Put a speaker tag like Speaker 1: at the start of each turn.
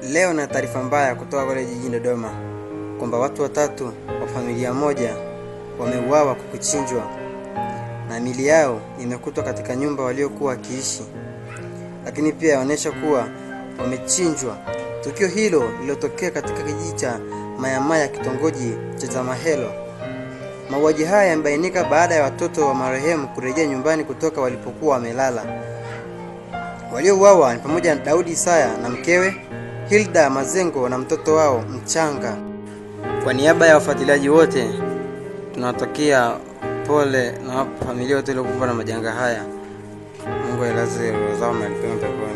Speaker 1: Leo na taarifa mbaya kutoka kule jijini Dodoma kwamba watu watatu wa familia moja wameuawa kwa kuchinjwa na mili yao imekutwa katika nyumba waliokuwa wakiishi, lakini pia yaonyesha kuwa wamechinjwa. Tukio hilo lililotokea katika kijiji cha Mayamaya, kitongoji cha Zamahelo. Mauaji haya yamebainika baada ya watoto wa marehemu kurejea nyumbani kutoka walipokuwa wamelala. Waliouawa ni pamoja na Daudi Isaya na mkewe Hilda Mazengo na mtoto wao mchanga. Kwa niaba ya wafuatiliaji wote, tunawatakia pole na familia wote waliokumbwa na majanga haya. Mungu ailaze roho zao mahali pema peponi.